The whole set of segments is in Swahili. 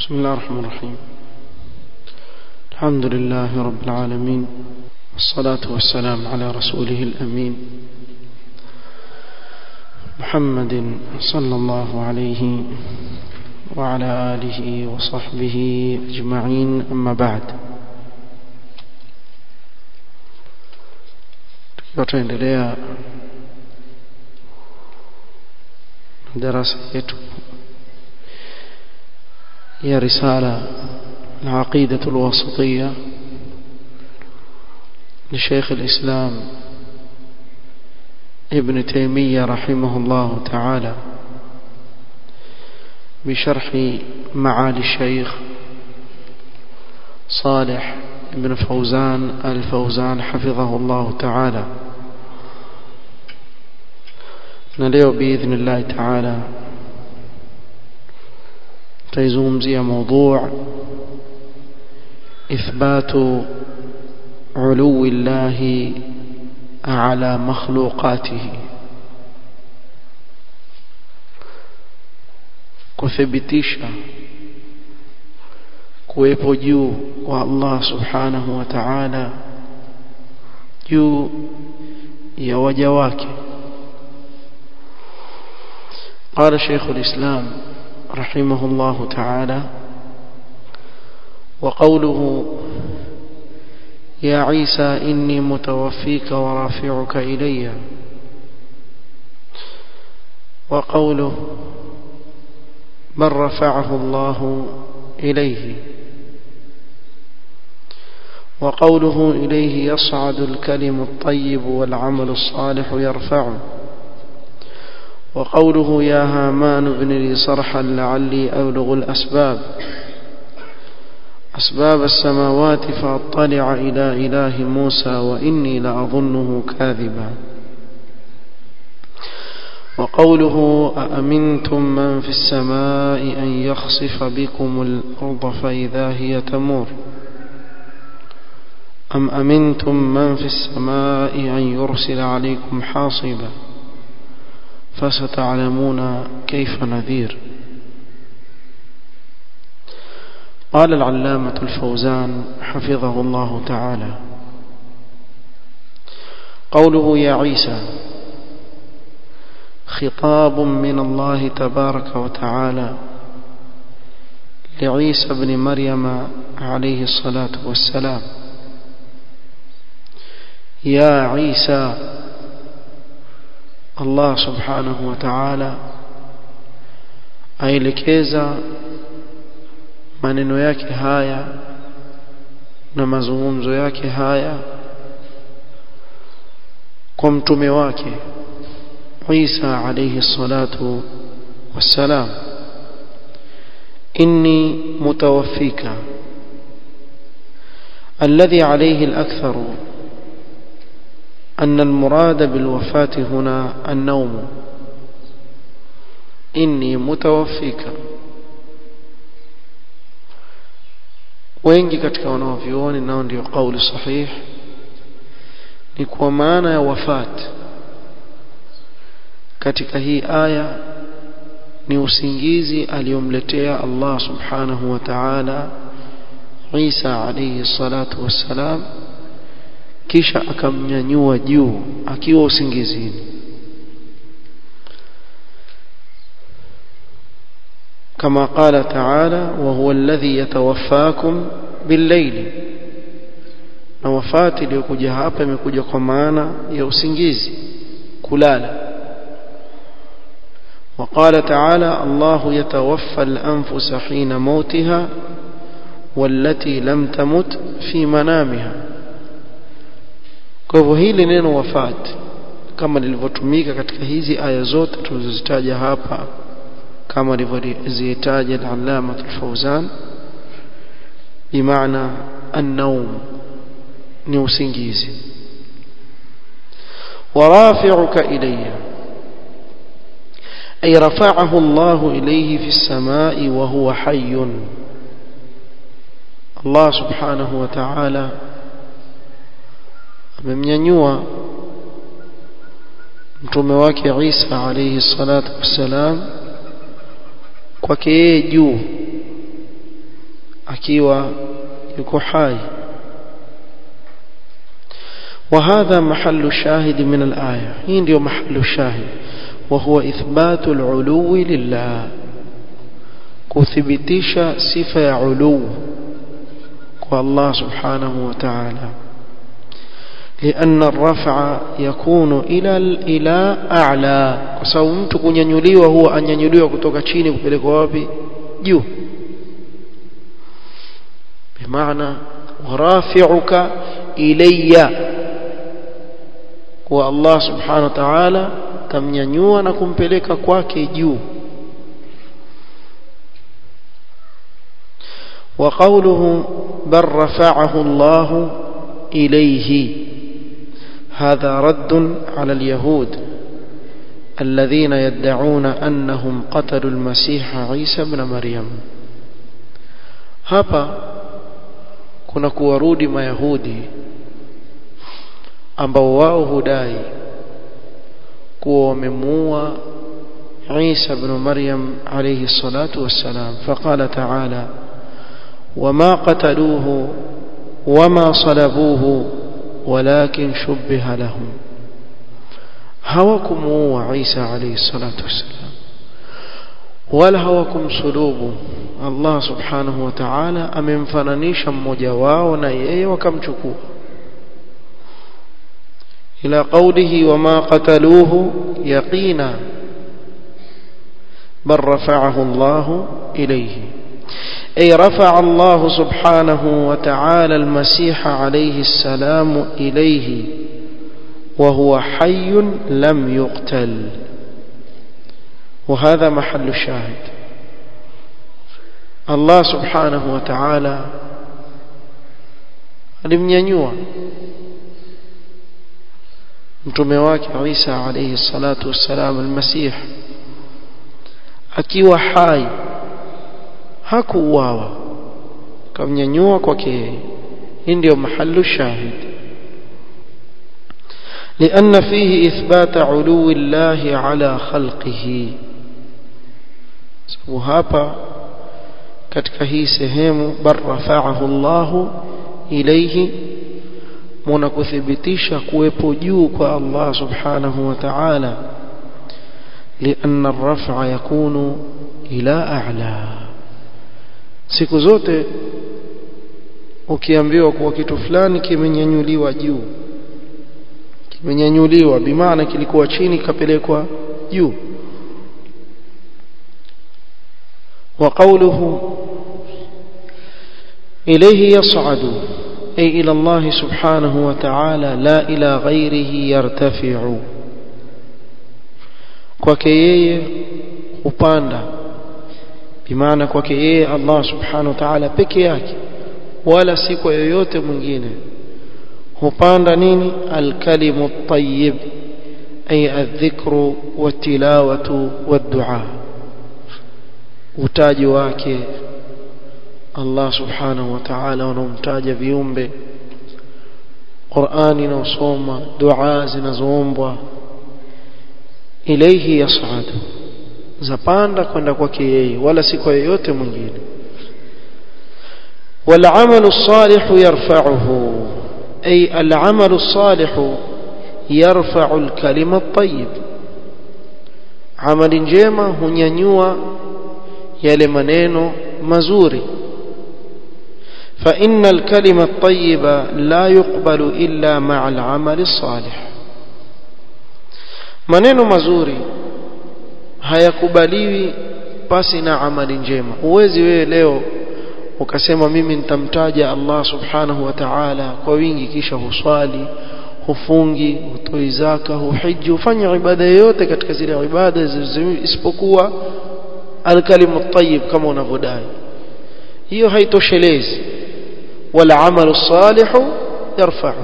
بسم الله الرحمن الرحيم الحمد لله رب العالمين والصلاة والسلام على رسوله الأمين محمد صلى الله عليه وعلى آله وصحبه أجمعين أما بعد tutaendelea darasa yetu ya risala العقيدة الواسطية لشيخ الإسلام ابن تيمية رحمه الله تعالى بشرح معالي الشيخ صالح بن فوزان الفوزان حفظه الله تعالى نليو بإذن الله تعالى تيزومزي موضوع إثبات علو الله على مخلوقاته kuthibitisha kuwepo juu kwa Allah subhanahu wa ta'ala juu ya waja wake قال شيخ الإسلام رحمه الله تعالى وقوله يا عيسى إني متوفيك ورافعك إلي وقوله بل رفعه الله إليه وقوله إليه يصعد الكلم الطيب والعمل الصالح يرفعه وقوله يا هامان ابن لي صرحا لعلي أبلغ الأسباب أسباب السماوات فأطلع إلى إله موسى وإني لأظنه كاذبا وقوله أأمنتم من في السماء أن يخصف بكم الأرض فإذا هي تمور أم أمنتم من في السماء أن يرسل عليكم حاصبا فستعلمون كيف نذير قال العلامة الفوزان حفظه الله تعالى قوله يا عيسى خطاب من الله تبارك وتعالى لعيسى بن مريم عليه الصلاة والسلام يا عيسى الله سبحانه وتعالى aelekeza maneno yake haya na mazungumzo yake haya kwa mtume wake Isa alayhi salatu wassalam inni mutawaffika الذي عليه الأكثر أن المراد بالوفاة هنا النوم إني متوفيك wengi katika wanaovyuoni nao ndio kauli sahih ni kwa maana ya wafat katika hii aya ni usingizi aliyomletea Allah subhanahu wa ta'ala Isa alayhi salatu wassalam kisha akamnyanyua juu akiwa usingizini كما قال تعالى وهو الذي يتوفاكم بالليل na wafati iliyokuja hapa imekuja kwa maana ya usingizi kulala وقال تعالى الله يتوفى الأنفس حين موتها والتي لم تمت في منامها kwa hivyo hili neno wafat kama lilivyotumika katika hizi aya zote tulizozitaja hapa كما لزيتاج العلامة الفوزان بمعنى النوم نوسنجيزي ورافعك إلي أي رفعه الله إليه في السماء وهو حي الله سبحانه وتعالى amemnyanyua mtume wake Isa alayhi salatu wassalam kwake yeye juu akiwa yuko hai وهذا محل الشاهد من الآية هين ديو محل الشاهد وهو إثبات العلو لله كثبتيش صفة علو والله سبحانه وتعالى لأن الرفع يكون إلى إلى أعلى وسو mtu kunyanyuliwa huwa anyanyuliwa kutoka chini kupelekwa wapi juu bimaana warafi'uka ilayya kwa Allah subhanahu wa ta'ala tamnyanyua na kumpeleka kwake juu وقوله بل رفعه الله إليه هذا رد على اليهود الذين يدعون أنهم قتلوا المسيح عيسى بن مريم hapa kuna kuwarudi mayahudi ambao wao hudai kuwa wamemuua Isa ibn Maryam alayhi salatu wassalam faqala ta'ala wama qataluhu wama salabuhu walakin shubbiha lahum hawakumuua Isa alayhi salatu wassalam wala hawakumsulubu Allah subhanahu wa ta'ala amemfananisha mmoja wao na yeye wakamchukua إلى قوله وما قتلوه يقينا بل رفعه الله إليه أي رفع الله سبحانه وتعالى المسيح عليه السلام إليه وهو حي لم يقتل وهذا محل الشاهد الله سبحانه وتعالى alimnyanyua mtume wake Isa alayhi salatu wassalam almasih akiwa hai hakuuawa kamnyanyua kwake yeye hii ndio mahallu shahid لأن فيه إثبات علو الله على خلقه sababu hapa katika hii sehemu bar rafa'ahu Allah ilayhi muna kuthibitisha kuwepo juu kwa Allah subhanahu wa ta'ala لأن الرفع يكون إلى أعلى siku zote ukiambiwa kuwa kitu fulani kimenyanyuliwa juu kimenyanyuliwa bimaana kilikuwa chini kapelekwa juu وقوله إليه يصعد أي إلى الله سبحانه وتعالى لا إلى غيره يرتفع kwake yeye upanda bimaana kwake yeye Allah subhanahu wa ta'ala peke yake wala si kwa yoyote mwingine hupanda nini alkalimu at-tayyib ay adh-dhikru wat-tilawatu wad-du'a utaji wake Allah subhanahu wa ta'ala wanaomtaja viumbe Qur'ani inaosoma dua zinazoombwa ilayhi yas'adu zapanda kwenda kwake yeye wala si kwa yeyote mwingine والعمل الصالح يرفعه أي العمل الصالح يرفع الكلمة الطيب عمل جيمة هنينيوا يلي منينو مزوري فإن الكلمة الطيبة لا يقبل إلا مع العمل الصالح maneno mazuri hayakubaliwi pasi na amali njema huwezi wewe leo ukasema mimi nitamtaja Allah subhanahu wa ta'ala kwa wingi kisha huswali hufungi hutoi zaka huhiji hufanya ibada yoyote katika zile ibada isipokuwa alkalimu tayyib kama unavyodai hiyo haitoshelezi wala amalu salihu yarfa'u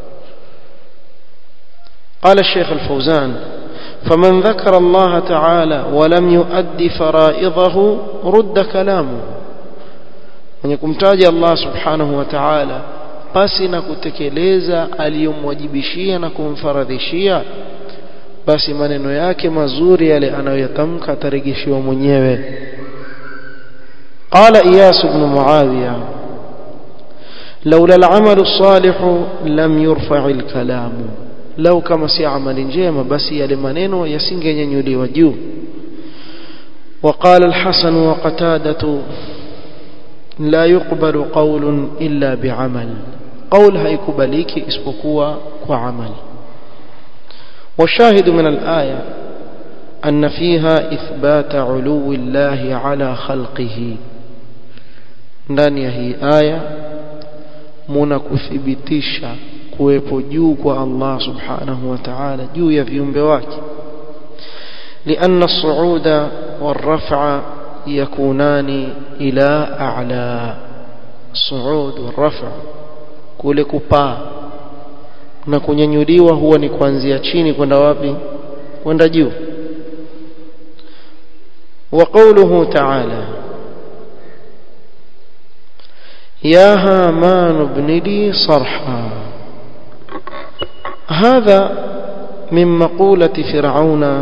قال الشيخ الفوزان فمن ذكر الله تعالى ولم يؤدي فرائضه رد كلامه من يكمتاج الله سبحانه وتعالى basi na kutekeleza aliyomwajibishia na kumfaradhishia basi maneno yake mazuri yale anayoyatamka atarejeshiwa mwenyewe قال إياس بن معاوية لولا العمل الصالح لم يرفع الكلام لو كما سي عمل جيما بس يلي maneno yasingenyanyuliwa juu وقال الحسن وقتادة لا يقبل قول إلا بعمل قول هيكبليك اسبقوا وعمل والشاهد من الآية أن فيها إثبات علو الله على خلقه ndani ya hii aya muna kuthibitisha kuwepo juu kwa Allah subhanahu wa ta'ala juu ya viumbe wake لأن الصعود والرفع يكونان إلى أعلى الصعود والرفع kule kupaa na kunyanyuliwa huwa ni kuanzia chini kwenda wapi kwenda juu وقوله تعالى يا هامان ابن لي صرحا هذا من مقولة فرعون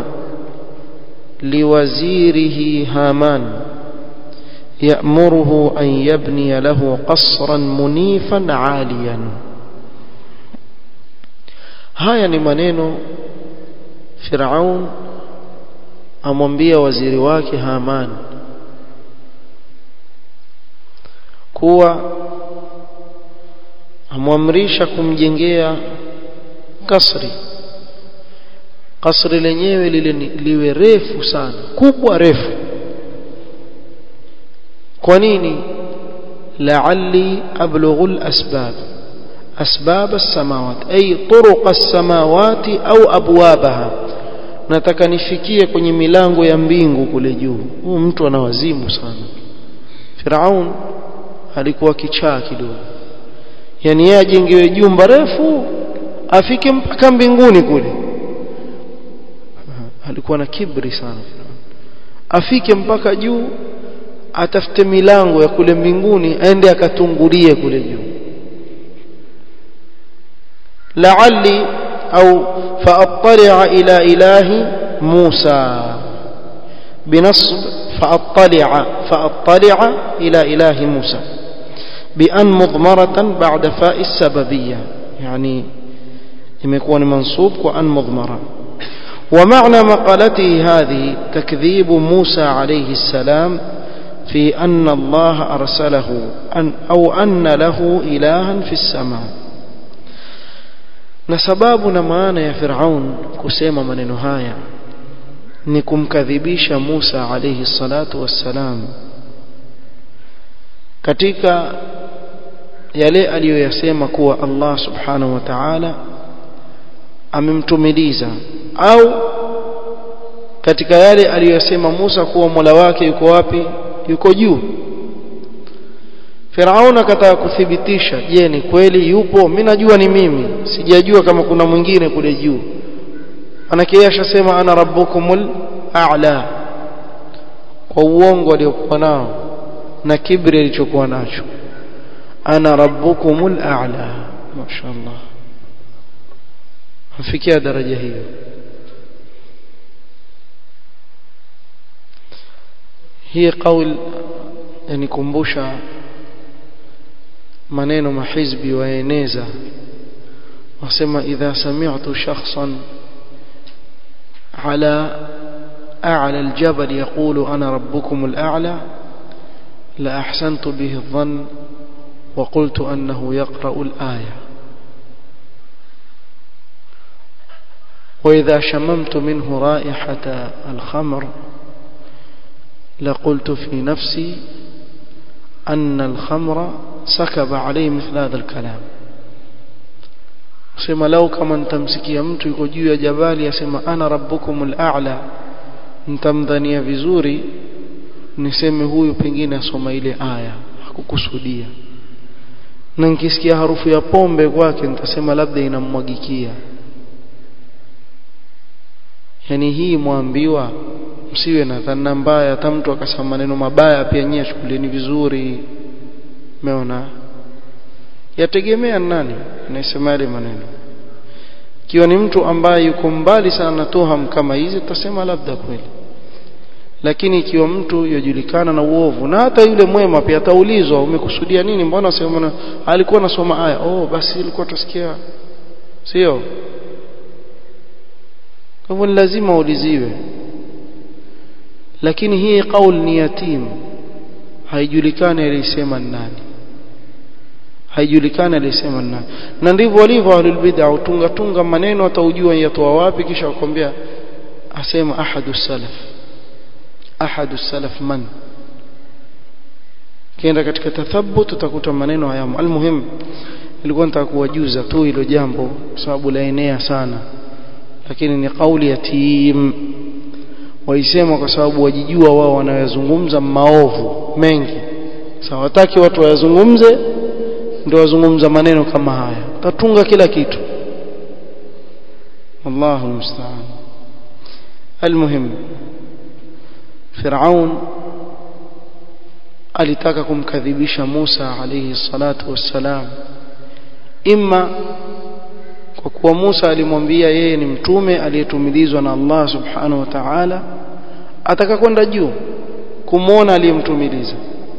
لوزيره هامان يأمره أن يبني له قصرا منيفا عاليا haya ni maneno Firaun amwambia waziri wake Haman kuwa amwamrisha kumjengea kasri kasri lenyewe lile liwe refu sana kubwa refu kwa nini la'alli ablughu al-asbab asbab as-samawat ay turuq as-samawati au abwabaha nataka nifikie kwenye milango ya mbingu kule juu huyu mtu ana wazimu sana Firaun alikuwa kichaa kidogo yani yeye ajengewe jumba refu afike mpaka mbinguni kule alikuwa na kibri sana Firaun afike mpaka juu atafute milango ya kule mbinguni aende akatungulie kule juu la'alli au faattali'a ila ilahi Musa binasb faattali'a faattali'a ila ilahi Musa بأن مضمرة بعد فاء السببية يعني يكون منصوب وأن مضمرة ومعنى مقالته هذه تكذيب موسى عليه السلام في أن الله أرسله أن أو أن له إلها في السماء na sababu na maana ya Firaun kusema maneno haya ni kumkadhibisha Musa alayhi salatu wassalam katika yale aliyoyasema kuwa Allah subhanahu wa ta'ala amemtumiliza au katika yale aliyosema Musa kuwa Mola wake yuko wapi yuko juu Firaun akataka kuthibitisha je ni kweli yupo mimi najua ni mimi sijajua kama kuna mwingine kule juu manake yeye ashasema ana rabbukumul a'la kwa uongo aliokuwa nao na kibri alichokuwa nacho ana rabbukumul a'la mashaallah afikia daraja hiyo hii kauli yanikumbusha maneno mahizbi waeneza wasema idha sami'tu shakhsan ala a'la aljabal yaqulu ana rabbukum al'a'la la ahsantu bihi adh-dhann wa qultu annahu yaqra'u al-aya وإذا شممت منه رائحة الخمر لقلت في نفسي أن الخمر سكب عليه مثل هذا الكلام sema lau kama nitamsikia mtu yuko juu ya jabali asema ana rabbukumul a'la nitamdhania vizuri niseme huyu pengine asoma ile aya hakukusudia na nikisikia harufu ya pombe kwake nitasema labda inammwagikia yani hii mwambiwa msiwe na dhana mbaya hata mtu akasema maneno mabaya pia nyie chukulieni vizuri umeona yategemea nani anayesema yale maneno ikiwa ni mtu ambaye yuko mbali sana na tuham kama hizi tutasema labda kweli lakini ikiwa mtu yajulikana na uovu na hata yule mwema pia ataulizwa umekusudia nini mbona sema alikuwa anasoma aya oh basi ilikuwa tusikia sio kwa hivyo lazima uuliziwe lakini hii kaul ni yatim haijulikani alisema nani haijulikani alisema nani na ndivyo walivyo ahlul bid'a utunga tunga maneno ataujua yatoa wapi kisha wakwambia asema ahadu salaf ahadu salaf man kienda katika tathabbut utakuta maneno haya almuhim ilikuwa nataka kuwajuza tu hilo jambo sababu laenea sana lakini ni kauli yatim waisema kwa sababu wajijua wao wanayozungumza maovu mengi sawa wataki watu wayazungumze ndio wazungumza maneno kama haya tatunga kila kitu Allahu musta'an almuhim Firaun alitaka kumkadhibisha Musa alayhi salatu wassalam imma kwa kuwa Musa alimwambia yeye ni mtume aliyetumilizwa na Allah subhanahu wa ta'ala ataka kwenda juu kumwona aliyemtumiliza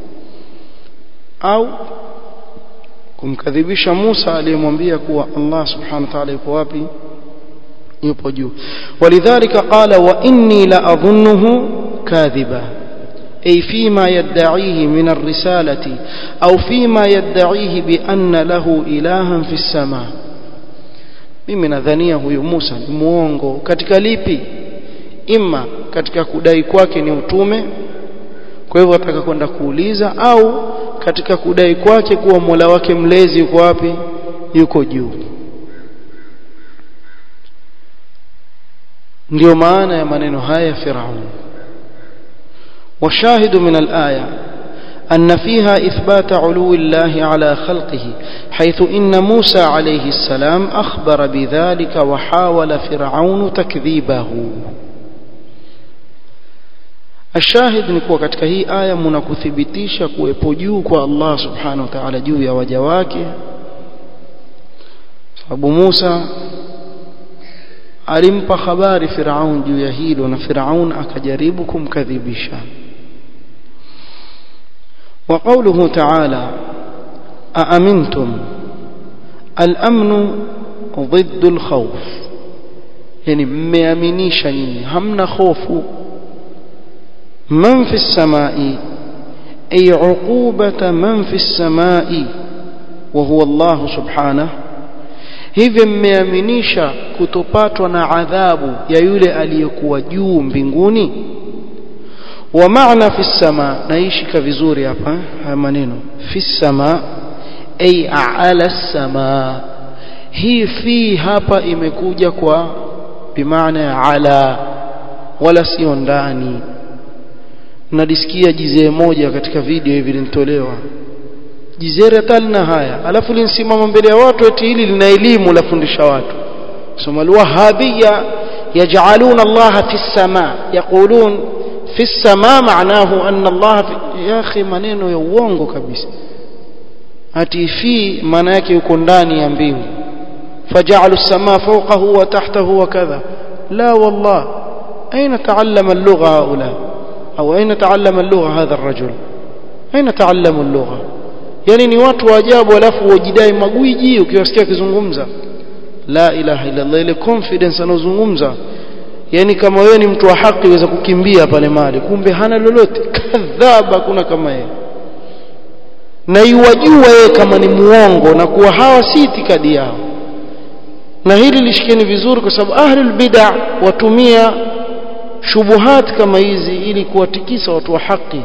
au kumkadhibisha Musa aliyemwambia kuwa Allah subhanahu wa ta'ala yupo wapi yupo juu walidhalika qala wa inni la adhunnuhu kadhiba أي فيما يدعيه من الرسالة أو فيما يدعيه بأن له إلها في السماء mimi nadhania huyu Musa ni muongo katika lipi imma katika kudai kwake ni utume kwa hivyo ataka kwenda kuuliza au katika kudai kwake kuwa Mola wake mlezi yuko wapi yuko juu ndio maana ya maneno haya Firaun والشاهد من الآية أن فيها إثبات علو الله على خلقه حيث إن موسى عليه السلام أخبر بذلك وحاول فرعون تكذيبه الشاهد نكوى katika hii aya mnakuthibitisha kuwepo juu kwa Allah subhanahu wa ta'ala juu ya waja wake sababu Musa alimpa habari Firaun juu ya hilo na Firaun akajaribu kumkadhibisha وقوله تعالى أأمنتم الأمن ضد الخوف يعني ميامنيشا همنا خوف من في السماء أي عقوبة من في السماء وهو الله سبحانه hivyo mmeaminisha kutopatwa na adhabu ya yule aliyekuwa juu mbinguni wa maana fi sama naishika vizuri hapa haya maneno fi sama ay ala sama hii fi hapa imekuja kwa bimaana ya ala wala sio ndani nadisikia jizee moja katika video hivi linitolewa jizere talna haya alafu linsimama mbele ya watu eti hili lina elimu lafundisha watu soma alwahabiyya yaj'aluna Allah fi as-sama yaqulun fi as-sama ma'nahu anna Allah fi ya akhi maneno ya uongo kabisa ati fi maana yake yuko ndani ya mbingu faj'alu as-sama fawqahu wa tahtahu wa kadha la wallah aina ta'allama al-lugha haula au aina ta'allama al-lugha hadha ar-rajul aina ta'allama al-lugha yani ni watu wa ajabu alafu wajidai magwiji ukiwasikia kizungumza la ilaha illa Allah ile confidence anozungumza yani kama wewe ni mtu wa haki uweza kukimbia pale mali kumbe hana lolote kadhaba kuna kama yeye na iwajua yeye kama ni muongo na kuwa hawa si itikadi yao na hili lishikeni vizuri kwa sababu ahlul bid'a watumia shubuhat kama hizi ili kuwatikisa watu wa haki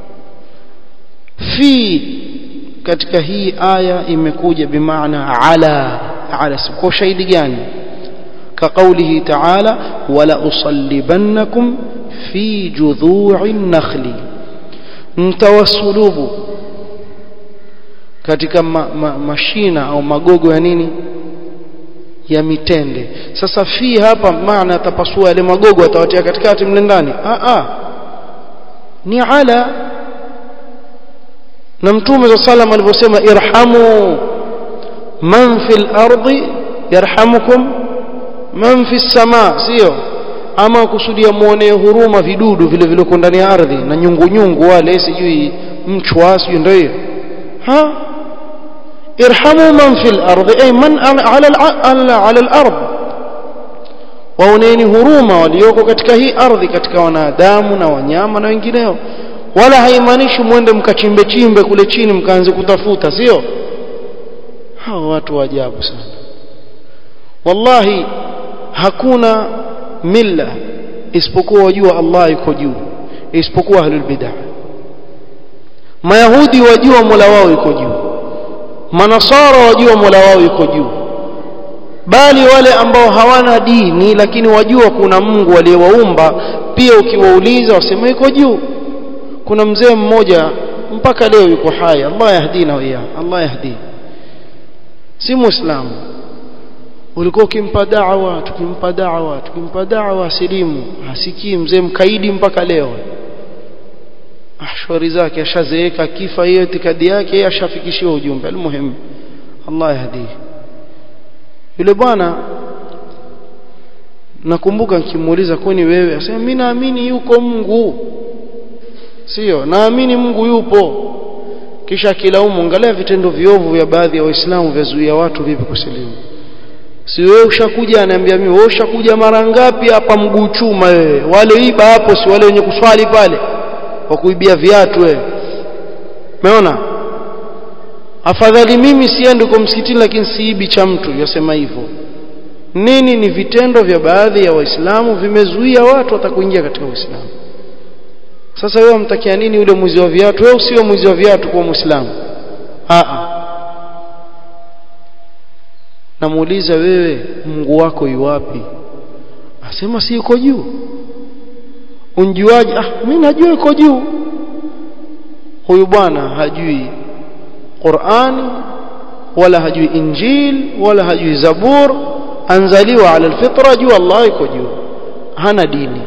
fi katika hii aya imekuja bimaana ala ala kwa shahidi gani كقوله تعالى ولا أصلبنكم في جذوع النخل mtawasulubu katika ma, ma, mashina au magogo ya nini ya mitende sasa fi hapa maana atapasua yale magogo atawatia katikati mle ndani a a ni ala na mtume za salam alivyosema irhamu man fil ardi yarhamukum man fi sama sio ama kusudia muonee huruma vidudu vile vile ndani ya ardhi na nyungu nyungu wale sijui mchwa sijui ndio hiyo ha irhamu man fil ardi ay man ala ala al-ard waoneni huruma walioko katika hii ardhi katika wanadamu na wanyama na wengineo wala haimaanishi mwende mkachimbe chimbe kule chini mkaanze kutafuta sio hao watu wa ajabu sana wallahi hakuna milla isipokuwa wajua Allah yuko juu isipokuwa ahlul bid'ah mayahudi wajua mola wao yuko juu manasara wajua mola wao yuko juu bali wale ambao hawana dini lakini wajua kuna Mungu aliyewaumba pia ukiwauliza wasema yuko juu kuna mzee mmoja mpaka leo yuko hai Allah yahdina wa Allah yahdi si muislamu ulikuwa ukimpa da'wa tukimpa da'wa tukimpa da'wa silimu hasikii mzee mkaidi mpaka leo ashwari zake ashazeeka kifa hiyo itikadi yake yeye ashafikishiwa ujumbe almuhimu Allah yahdi yule bwana nakumbuka nikimuuliza kwani wewe asema mimi naamini yuko Mungu sio naamini Mungu yupo kisha kilaumu angalia vitendo viovu vya baadhi ya waislamu vyazuia watu vipi kusilimu si wewe ushakuja ananiambia mimi wewe ushakuja mara ngapi hapa mguu chuma wewe wale iba hapo si wale wenye kuswali pale kwa kuibia viatu wewe umeona afadhali mimi siendi kwa msikitini lakini siibi cha mtu yasema hivyo nini ni vitendo vya baadhi ya waislamu vimezuia watu watakuingia katika uislamu sasa wewe mtakia nini yule mwizi wa viatu wewe usiwe mwizi wa viatu kwa muislamu a namuuliza wewe Mungu wako yuwapi asema si yuko juu unjuaje ah mimi najua yuko juu huyu bwana hajui Qur'ani wala hajui Injil wala hajui Zabur anzaliwa ala alfitra juu Allah yuko juu hana dini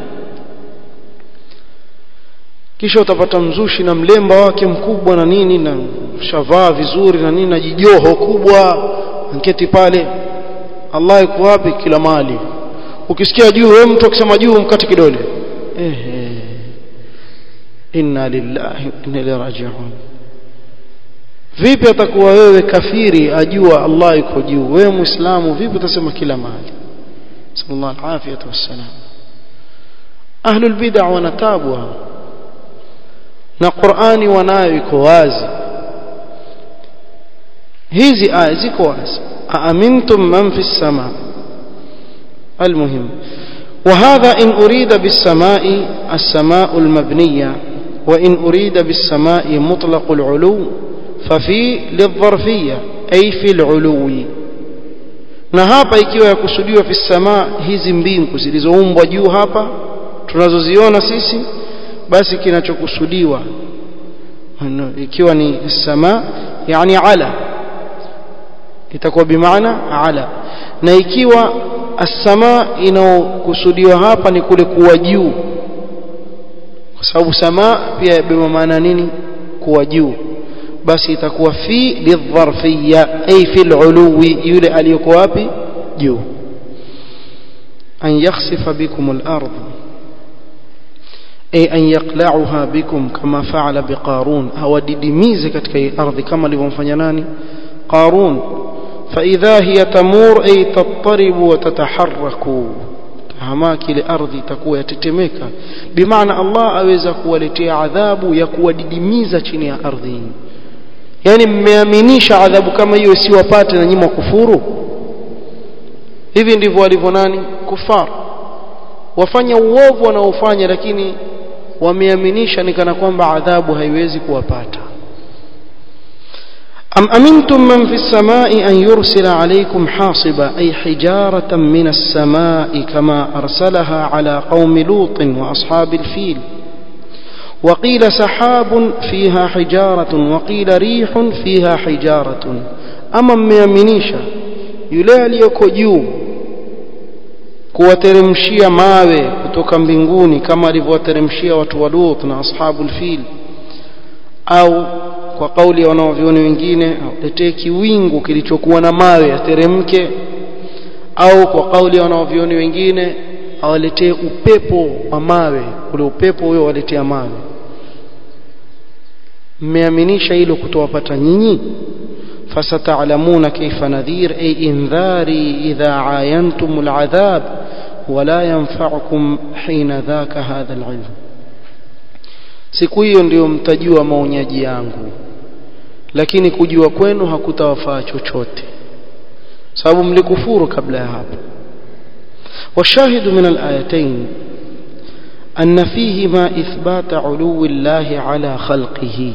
kisha utapata mzushi na mlemba wake mkubwa na nini na shavaa vizuri na nini na jijoho kubwa anketi pale Allah yuko wapi kila mali ukisikia juu wewe mtu akisema juu mkate kidole ehe inna lillahi wa inna ilaihi raji'un vipi atakuwa wewe kafiri ajua Allah yuko juu wewe muislamu vipi utasema kila mali sallallahu alaihi wasallam ahlul bid'ah wanatabu na Qur'ani wanayo iko wazi hizi aya ziko wazi aamintum man fi sama المهم وهذا إن أريد بالسماء السماء المبنية وإن أريد بالسماء مطلق العلو ففي للظرفية أي في العلو na hapa ikiwa yakusudiwa fi samaa hizi mbingu zilizoumbwa juu hapa tunazoziona sisi basi kinachokusudiwa ikiwa ni samaa yani ala itakuwa bimaana ala na ikiwa as-samaa inaokusudiwa hapa ni kule kuwa juu kwa sababu samaa pia yabeba maana nini kuwa juu basi itakuwa fi lidharfiyya ay fi al-uluwi yule aliyoko wapi juu an yakhsifa bikum al-ardh أي أن يقلعها بكم كما فعل بقارون أو ددميز كتك أرض كما لهم قارون فإذا هي تمور أي تضطرب وتتحرك hamaki ile ardhi itakuwa yatetemeka bimaana Allah aweza kuwaletea adhabu ya kuwadidimiza chini ya ardhi yani mmeaminisha adhabu kama hiyo isiwapate na nyinyi kufuru hivi ndivyo walivyo nani kufar wafanya uovu wanaofanya lakini wameaminisha ni kana kwamba adhabu haiwezi kuwapata أم أمنتم من في السماء أن يرسل عليكم حاصبا أي حجارة من السماء كما أرسلها على قوم لوط وأصحاب الفيل وقيل سحاب فيها حجارة وقيل ريح فيها حجارة أما ميامنيشا يلالي يكو kuwateremshia mawe kutoka mbinguni kama alivyowateremshia watu wa Lut na ashabul fil au kwa kauli ya wanaovioni wengine letee kiwingu kilichokuwa na mawe yateremke au kwa kauli ya wanaovioni wengine awaletee upepo wa mawe ule upepo huyo waletea mawe mmeaminisha hilo kutowapata nyinyi fasata'lamuna kayfa nadhir ay indhari idha ayantum al'adhab wala yanfa'ukum hina dhaka hadha al'ilm siku hiyo ndio mtajua maonyaji yangu lakini kujua kwenu hakutawafaa chochote sababu mlikufuru kabla ya hapo والشاهد من الآيتين أن فيهما إثبات علو الله على خلقه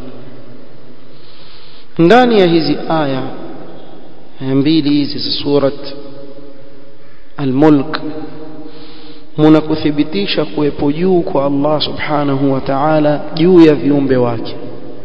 ndani ya hizi aya mbili hizi za surat al-mulk mnakuthibitisha kuwepo juu kwa Allah subhanahu wa ta'ala juu ya viumbe wake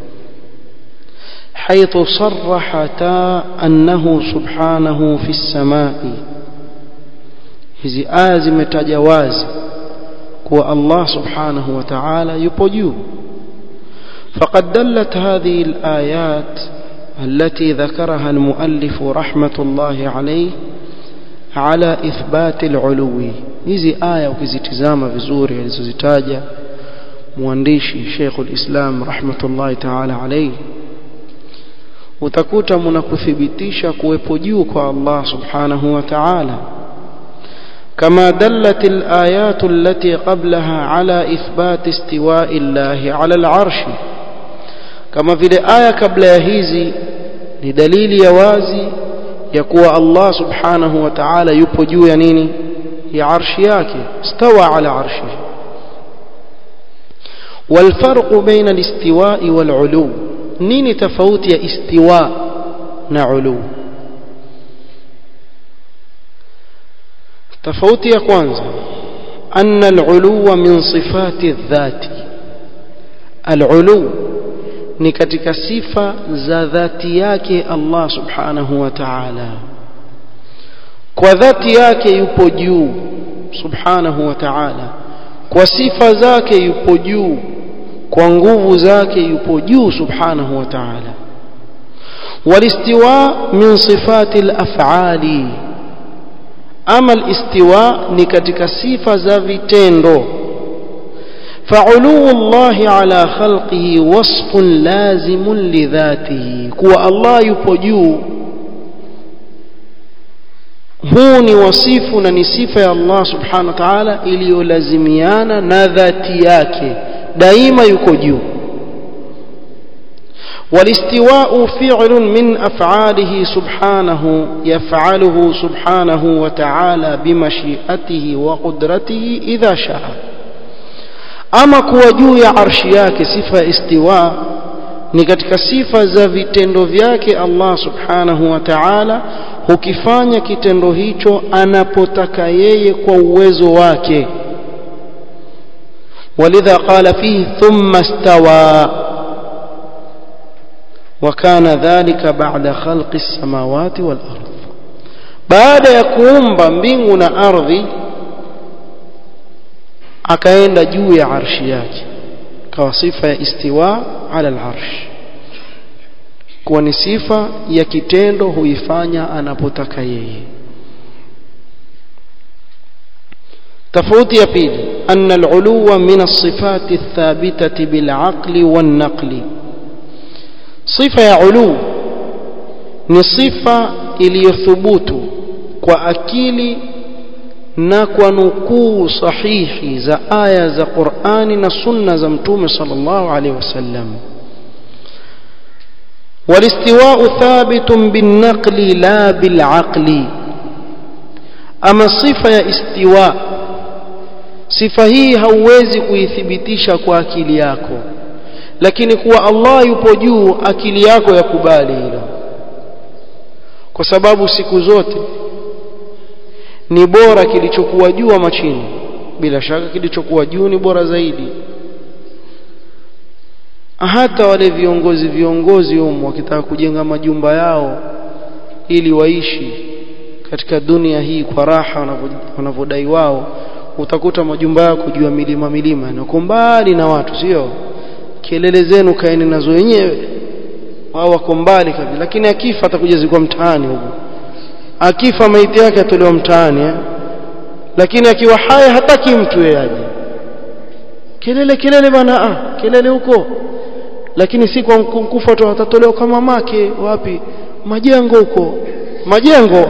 حيث صرحتا أنه سبحانه في السماء hizi aya zimetaja wazi kuwa Allah subhanahu wa ta'ala yupo juu فقد دلت هذه الآيات التي ذكرها المؤلف رحمة الله عليه على إثبات العلو hizi aya ukizitizama vizuri alizozitaja mwandishi Sheikh al-Islam rahmatullahi ta'ala alayhi utakuta mnakuthibitisha kuwepo juu kwa Allah subhanahu wa ta'ala كما دلت الآيات التي قبلها على إثبات استواء الله على العرش كما في الآية قبل هذه لدليل يوازي يقوى الله سبحانه وتعالى يبجو ينيني يا عرش yake استوى على عرشه والفرق بين الاستواء والعلو نيني تفوت يا استواء نعلو tofauti ya kwanza anna al-uluwa min sifati dhati al-ulu ni katika sifa za dhati yake Allah subhanahu wa ta'ala kwa dhati yake yupo juu subhanahu wa ta'ala kwa sifa zake yupo juu kwa nguvu zake yupo juu subhanahu wa ta'ala walistiwa min sifati al-af'ali ama al-istiwa ni katika sifa za vitendo فعلو الله على خلقه وصف لازم لذاته كوا الله yupo juu huu ni wasifu na ni sifa ya Allah subhanahu wa ta'ala iliyolazimiana na dhati yake daima yuko juu والاستواء فعل من أفعاله سبحانه يفعله سبحانه وتعالى بمشيئته وقدرته إذا شاء أما كوجو يا عرشياك صفة استواء ni katika sifa za vitendo vyake Allah subhanahu wa ta'ala hukifanya kitendo hicho anapotaka yeye kwa uwezo wake walidha qala fihi thumma istawa وكان ذلك بعد خلق السماوات والأرض بعد يكومب mbingu na ardhi akaenda juu ya arshi yake kwa sifa ya istiwa ala al-arsh kuwa ni sifa ya kitendo huifanya anapotaka yeye tofauti ya pili anna al-uluwa min as-sifati ath-thabitati bil-aqli wan-naqli sifa ya ulu ni sifa iliyothubutu kwa akili na kwa nukuu sahihi za aya za Qur'ani na sunna za mtume sallallahu alaihi wasallam والاستواء ثابت بالنقل لا بالعقل أما صفة يا استواء صفة هي hauwezi kuithibitisha kwa akili yako lakini kuwa Allah yupo juu akili yako yakubali hilo kwa sababu siku zote ni bora kilichokuwa juu ama chini bila shaka kilichokuwa juu ni bora zaidi hata wale viongozi viongozi humu wakitaka kujenga majumba yao ili waishi katika dunia hii kwa raha wanavyodai wao utakuta majumba yako juu ya milima milima na uko mbali na watu sio kelele zenu kaeni nazo wenyewe wao wako mbali kabisa lakini akifa atakuja zikwa mtaani huko akifa maiti yake atolewa mtaani eh? lakini akiwa hai hataki mtu yeye aje kelele kelele bana ah kelele huko lakini si kwa kufa tu atatolewa kama make wapi majengo huko majengo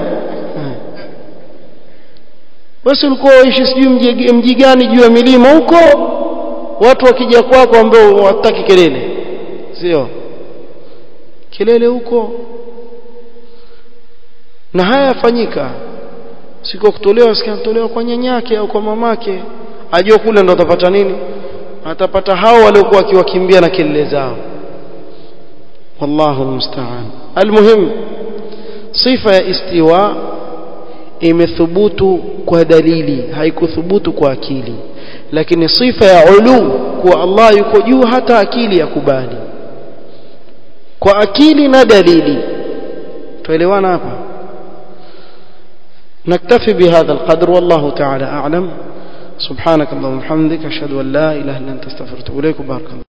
basi ulikuwa waishi sijui mji, mji gani juu ya milima huko watu wakija kwako ambao wataki kelele sio kelele huko na haya yafanyika siku kutolewa sikatolewa kwa nyanyake au kwa mamake ajua kule ndo atapata nini atapata hao waliokuwa wakiwakimbia na kelele zao wallahu almusta'an almuhim sifa ya istiwa imethubutu kwa dalili haikuthubutu kwa akili lakini sifa ya ulu kuwa Allah yuko juu hata akili yakubali kwa akili na dalili tuelewana hapa نكتفي بهذا القدر والله تعالى أعلم سبحانك اللهم وبحمدك أشهد أن لا إله إلا أنت استغفرك وأتوب إليك وبارك الله